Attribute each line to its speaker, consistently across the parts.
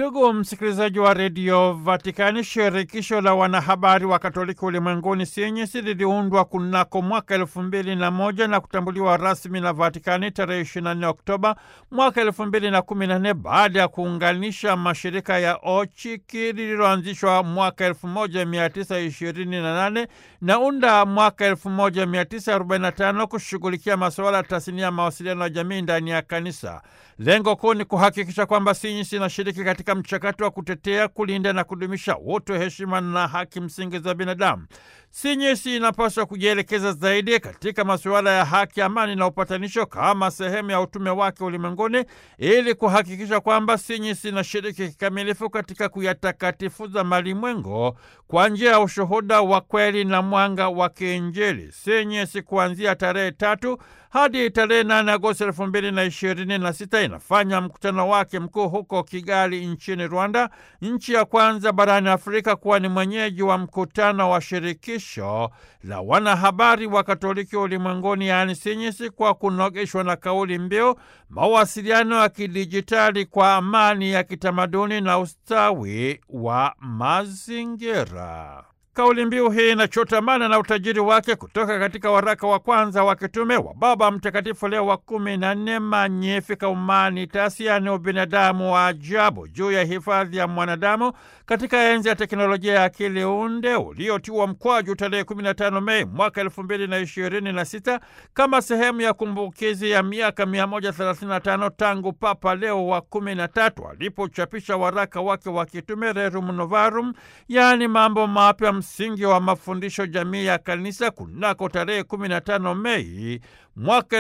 Speaker 1: Ndugu msikilizaji wa redio Vatikani, shirikisho la wanahabari wa Katoliki ulimwenguni Sinyisi liliundwa kunako mwaka elfu mbili na moja na kutambuliwa rasmi na Vatikani tarehe 24 Oktoba mwaka elfu mbili na kumi na nne baada ya kuunganisha mashirika ya OCHIKI lililoanzishwa mwaka elfu moja mia tisa ishirini na nane na UNDA mwaka elfu moja mia tisa arobaini na tano kushughulikia masuala ya tasnia ya mawasiliano ya jamii ndani ya kanisa. Lengo kuu ni kuhakikisha kwamba Sinyisi inashiriki katika mchakato wa kutetea, kulinda na kudumisha utu, heshima na haki msingi za binadamu. Sinyisi inapaswa kujielekeza zaidi katika masuala ya haki, amani na upatanisho kama sehemu ya utume wake ulimwenguni, ili kuhakikisha kwamba Sinyisi inashiriki kikamilifu katika kuyatakatifuza malimwengo kwa njia ya ushuhuda wa kweli na mwanga wa kiinjili. Sinyisi kuanzia tarehe tatu hadi tarehe nane Agosti elfu mbili na ishirini na sita inafanya mkutano wake mkuu huko Kigali nchini Rwanda, nchi ya kwanza barani Afrika kuwa ni mwenyeji wa mkutano wa shirikisho la wanahabari wa Katoliki ulimwenguni, yaani Sinyisi, kwa kunogeshwa na kauli mbiu mawasiliano ya kidijitali kwa amani ya kitamaduni na ustawi wa mazingira. Kauli mbiu hii inachotamana na utajiri wake kutoka katika waraka wa kwanza wa kitume wa Baba Mtakatifu Leo wa kumi na nne, Magnificat Humanitas, yaani ubinadamu wa ajabu, juu ya hifadhi ya mwanadamu katika enzi ya teknolojia ya akili unde uliotiwa mkwaju tarehe 15 Mei mwaka 2026 kama sehemu ya kumbukizi ya miaka 135 tangu Papa Leo wa 13 alipochapisha waraka wake wa kitume Rerum Novarum, yaani mambo mapya msingi wa mafundisho jamii ya kanisa kunako tarehe 15 Mei mwaka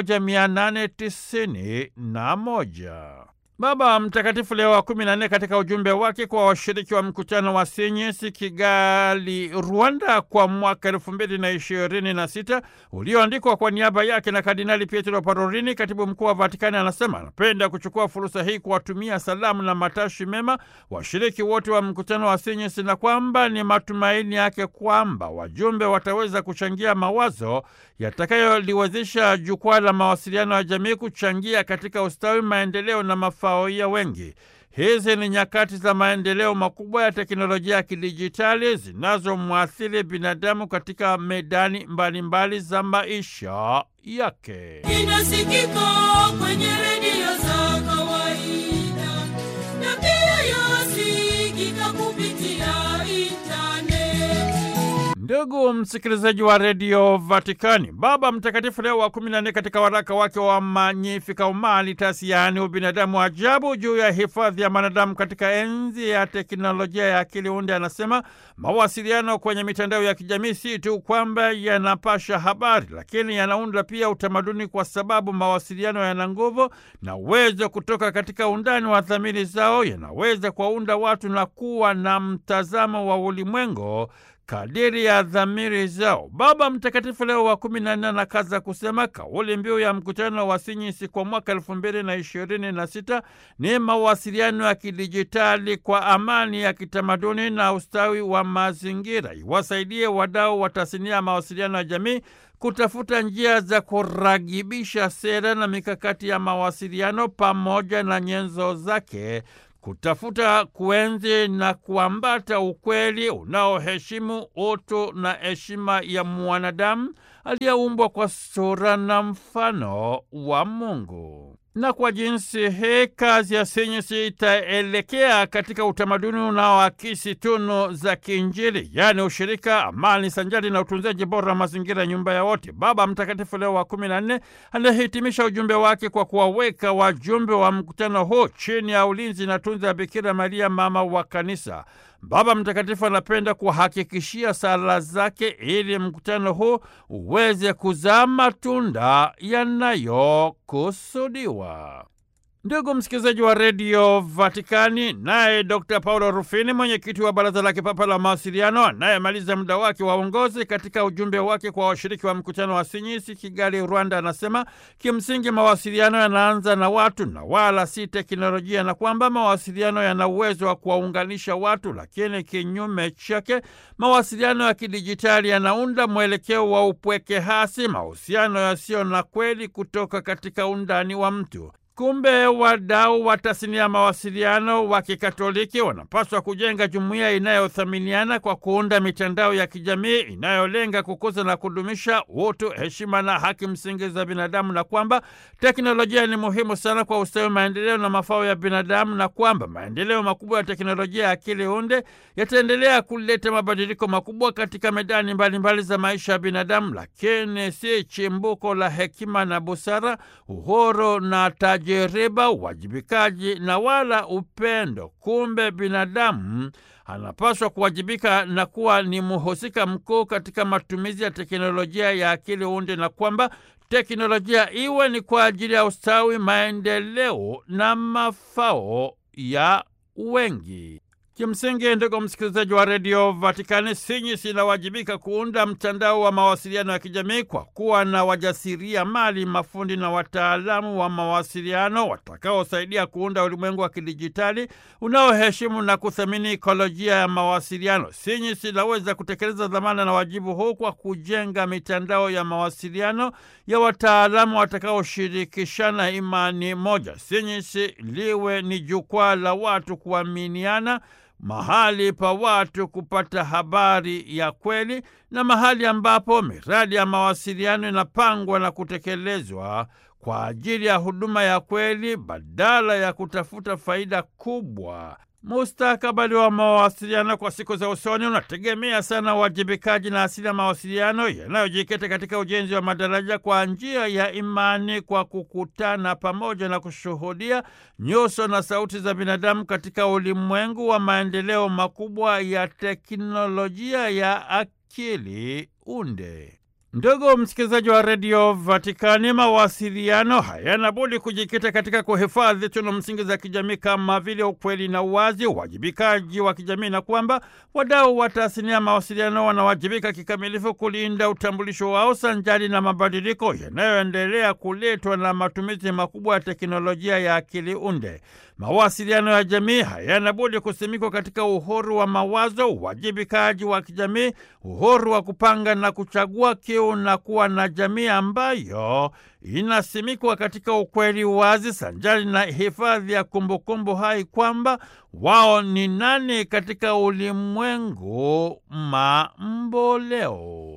Speaker 1: 1891. Baba Mtakatifu Leo wa kumi na nne katika ujumbe wake kwa washiriki wa mkutano wa Sinyisi Kigali, Rwanda, kwa mwaka elfu mbili na ishirini na sita ulioandikwa kwa niaba yake na Kardinali Pietro Parolini, katibu mkuu wa Vatikani, anasema anapenda kuchukua fursa hii kuwatumia salamu na matashi mema washiriki wote wa mkutano wa Sinyisi na kwamba ni matumaini yake kwamba wajumbe wataweza kuchangia mawazo yatakayoliwezesha jukwaa la mawasiliano ya jamii kuchangia katika ustawi, maendeleo na mafao ya wengi. Hizi ni nyakati za maendeleo makubwa ya teknolojia ya kidijitali zinazomwathiri binadamu katika medani mbalimbali mbali za maisha yake.
Speaker 2: Inasikika kwenye redio za kawaida na pia yasikika kupitia intaneti.
Speaker 1: Ndugu msikilizaji wa redio Vatikani, Baba Mtakatifu Leo wa kumi na nne katika waraka wake wa Magnificat Humanitas, yaani ubinadamu ajabu, juu ya hifadhi ya mwanadamu katika enzi ya teknolojia ya akili unde, anasema mawasiliano kwenye mitandao ya kijamii si tu kwamba yanapasha habari, lakini yanaunda pia utamaduni, kwa sababu mawasiliano yana nguvu na uwezo kutoka katika undani wa dhamiri zao, yanaweza kuwaunda watu na kuwa na mtazamo wa ulimwengu kadiri ya dhamiri zao. Baba Mtakatifu Leo wa kumi na nne anakaza kusema kauli mbiu ya mkutano wa Sinyisi kwa mwaka elfu mbili na ishirini na sita ni mawasiliano ya kidijitali kwa amani ya kitamaduni na ustawi wa mazingira, iwasaidie wadau wa tasnia ya mawasiliano ya jamii kutafuta njia za kuragibisha sera na mikakati ya mawasiliano pamoja na nyenzo zake kutafuta kuenzi na kuambata ukweli unaoheshimu utu na heshima ya mwanadamu aliyeumbwa kwa sura na mfano wa Mungu. Na kwa jinsi hii kazi ya Sinyisi itaelekea katika utamaduni unaoakisi tunu za kiinjili, yaani ushirika, amani sanjari na utunzaji bora wa mazingira ya nyumba ya wote. Baba Mtakatifu Leo wa kumi na nne anahitimisha ujumbe wake kwa kuwaweka wajumbe wa mkutano huu chini ya ulinzi na tunza ya Bikira Maria, mama wa Kanisa. Baba Mtakatifu anapenda kuhakikishia sala zake ili mkutano huu uweze kuzaa matunda yanayokusudiwa. Ndugu msikilizaji wa redio Vatikani, naye Dr Paulo Rufini, mwenyekiti wa Baraza la Kipapa la Mawasiliano, anayemaliza muda wake wa uongozi, katika ujumbe wake kwa washiriki wa mkutano wa Sinyisi Kigali, Rwanda, anasema kimsingi mawasiliano yanaanza na watu na wala si teknolojia, na kwamba mawasiliano yana uwezo wa kuwaunganisha watu, lakini kinyume chake mawasiliano ya kidijitali yanaunda mwelekeo wa upweke hasi, mahusiano yasiyo na kweli kutoka katika undani wa mtu. Kumbe wadau wa tasnia ya mawasiliano wa Kikatoliki wanapaswa kujenga jumuiya inayothaminiana kwa kuunda mitandao ya kijamii inayolenga kukuza na kudumisha utu, heshima na haki msingi za binadamu, na kwamba teknolojia ni muhimu sana kwa ustawi, maendeleo na mafao ya binadamu, na kwamba maendeleo makubwa ya teknolojia ya akili unde yataendelea kuleta mabadiliko makubwa katika medani mbalimbali mbali za maisha ya binadamu, lakini si chimbuko la hekima na busara, uhuru na tajiriba, uwajibikaji na wala upendo. Kumbe binadamu anapaswa kuwajibika na kuwa ni mhusika mkuu katika matumizi ya teknolojia ya akili unde, na kwamba teknolojia iwe ni kwa ajili ya ustawi, maendeleo na mafao ya wengi. Kimsingi, ndugu msikilizaji wa redio Vatikani, sinyisi inawajibika kuunda mtandao wa mawasiliano ya kijamii kwa kuwa na wajasiria mali, mafundi na wataalamu wa mawasiliano watakaosaidia kuunda ulimwengu wa kidijitali unaoheshimu na kuthamini ikolojia ya mawasiliano. Sinyisi inaweza kutekeleza dhamana na wajibu huu kwa kujenga mitandao ya mawasiliano ya wataalamu watakaoshirikishana imani moja. Sinyisi liwe ni jukwaa la watu kuaminiana mahali pa watu kupata habari ya kweli na mahali ambapo miradi ya mawasiliano inapangwa na kutekelezwa kwa ajili ya huduma ya kweli badala ya kutafuta faida kubwa. Mustakabali wa mawasiliano kwa siku za usoni unategemea sana uwajibikaji na asili ya mawasiliano yanayojikita katika ujenzi wa madaraja kwa njia ya imani, kwa kukutana pamoja na kushuhudia nyuso na sauti za binadamu katika ulimwengu wa maendeleo makubwa ya teknolojia ya akili unde. Ndugu msikilizaji wa redio Vatikani, mawasiliano hayana budi kujikita katika kuhifadhi tunu msingi za kijamii kama vile ukweli na uwazi, uwajibikaji wa kijamii, na kwamba wadau wa tasnia ya mawasiliano wanawajibika kikamilifu kulinda utambulisho wao sanjari na mabadiliko yanayoendelea kuletwa na matumizi makubwa ya teknolojia ya akili unde. Mawasiliano ya jamii hayana budi kusimikwa katika uhuru wa mawazo, uwajibikaji wa kijamii, uhuru wa kupanga na kuchagua, kiu na kuwa na jamii ambayo inasimikwa katika ukweli wazi, sanjari na hifadhi ya kumbukumbu hai kwamba wao ni nani katika ulimwengu mamboleo.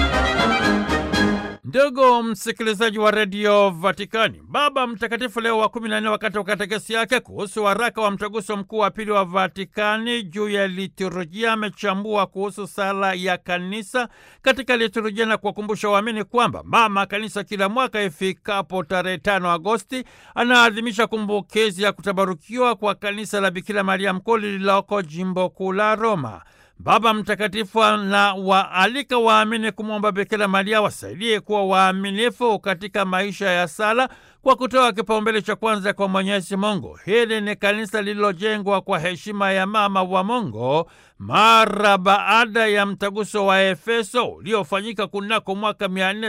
Speaker 1: Ndugu msikilizaji wa redio Vatikani, Baba Mtakatifu Leo wa kumi na nne wakati wa katekesi yake kuhusu waraka wa mtaguso mkuu wa pili wa Vatikani juu ya liturujia amechambua kuhusu sala ya kanisa katika liturujia na kuwakumbusha waamini kwamba mama kanisa kila mwaka ifikapo tarehe tano Agosti anaadhimisha kumbukizi ya kutabarukiwa kwa kanisa la Bikira Maria Mkuu lililoko jimbo kuu la Roma. Baba Mtakatifu na waalika waamini kumwomba Bikira Maria wasaidie kuwa waaminifu katika maisha ya sala kwa kutoa kipaumbele cha kwanza kwa Mwenyezi Mungu. Hili ni kanisa lililojengwa kwa heshima ya mama wa Mungu mara baada ya mtaguso wa Efeso uliofanyika kunako mwaka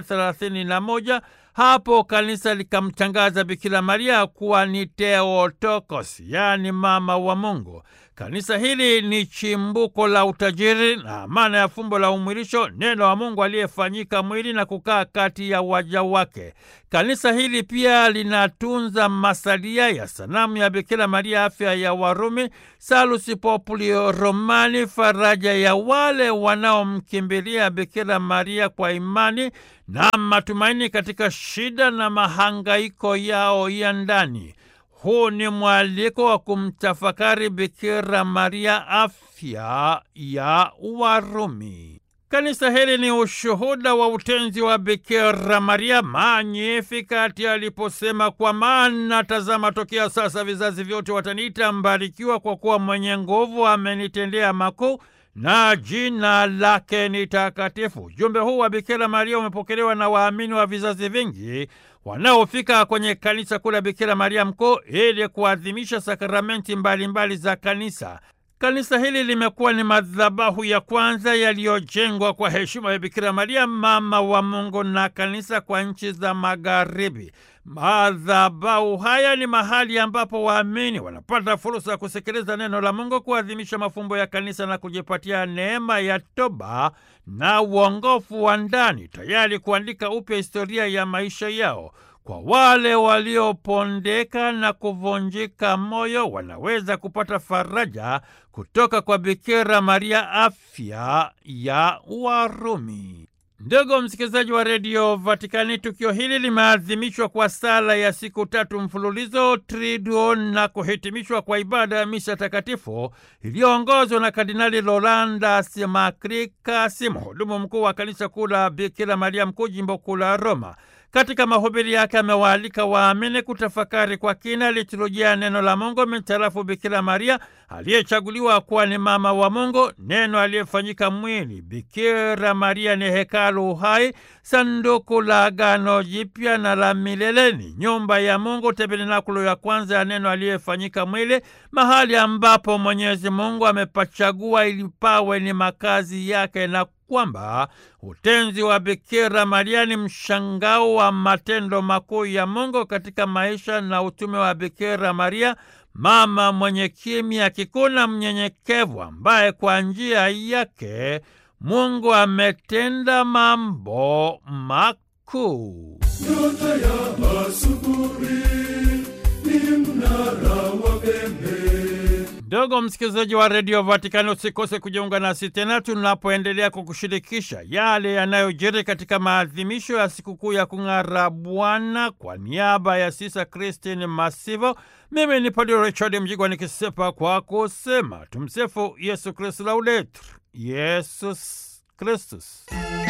Speaker 1: 431. Hapo kanisa likamtangaza Bikira Maria kuwa ni Theotokos, yaani mama wa Mungu. Kanisa hili ni chimbuko la utajiri na maana ya fumbo la umwilisho, neno wa Mungu aliyefanyika mwili na kukaa kati ya waja wake. Kanisa hili pia linatunza masalia ya sanamu ya Bikira Maria, afya ya Warumi, Salus Populi Romani, faraja ya wale wanaomkimbilia Bikira Maria kwa imani na matumaini katika shida na mahangaiko yao ya ndani. Huu ni mwaliko wa kumtafakari Bikira Maria, afya ya Warumi. Kanisa hili ni ushuhuda wa utenzi wa Bikira Maria Magnificat aliposema, kwa maana tazama, tokea sasa vizazi vyote wataniita mbarikiwa, kwa kuwa mwenye nguvu amenitendea makuu na jina lake ni takatifu. Ujumbe huu wa Bikira Maria umepokelewa na waamini wa vizazi vingi wanaofika kwenye kanisa kuu la Bikira Maria Mkuu ili kuadhimisha sakramenti mbalimbali mbali za kanisa. Kanisa hili limekuwa ni madhabahu ya kwanza yaliyojengwa kwa heshima ya Bikira Maria, mama wa Mungu na kanisa kwa nchi za Magharibi. Madhabahu haya ni mahali ambapo waamini wanapata fursa ya kusikiliza neno la Mungu, kuadhimisha mafumbo ya kanisa na kujipatia neema ya toba na uongofu wa ndani, tayari kuandika upya historia ya maisha yao. Kwa wale waliopondeka na kuvunjika moyo, wanaweza kupata faraja kutoka kwa Bikira Maria, afya ya Warumi. Ndugu msikilizaji wa redio Vatikani, tukio hili limeadhimishwa kwa sala ya siku tatu mfululizo Triduo na kuhitimishwa kwa ibada ya misa takatifu iliyoongozwa na Kardinali Rolandas Makrikas, mhudumu mkuu wa kanisa kuu la Bikira Maria Mkuu, jimbo kuu la Roma. Katika mahubiri yake amewaalika waamini kutafakari kwa kina liturujia neno la Mungu mitarafu Bikira Maria aliyechaguliwa kuwa ni mama wa Mungu, neno aliyefanyika mwili. Bikira Maria ni hekalu hai, sanduku la agano jipya na la milele, ni nyumba ya Mungu, tabernakulo ya kwanza ya neno aliyefanyika mwili, mahali ambapo Mwenyezi Mungu amepachagua ili pawe ni makazi yake na kwamba utenzi wa Bikira Maria ni mshangao wa matendo makuu ya Mungu katika maisha na utume wa Bikira Maria, mama mwenye kimya kikuu na mnyenyekevu, ambaye kwa njia yake Mungu ametenda mambo makuu.
Speaker 3: Nyota ya asubuhi ni mnara wa pembe.
Speaker 1: Ndugu msikilizaji wa redio Vatikani, usikose kujiunga nasi tena tunapoendelea kukushirikisha yale yanayojiri katika maadhimisho ya sikukuu ya kung'ara Bwana. Kwa niaba ya Sisa Kristin Masivo, mimi ni Padre Richard Mjigwa nikisepa kwa kusema tumsifu Yesu Kristu, laudetur Yesus Kristus.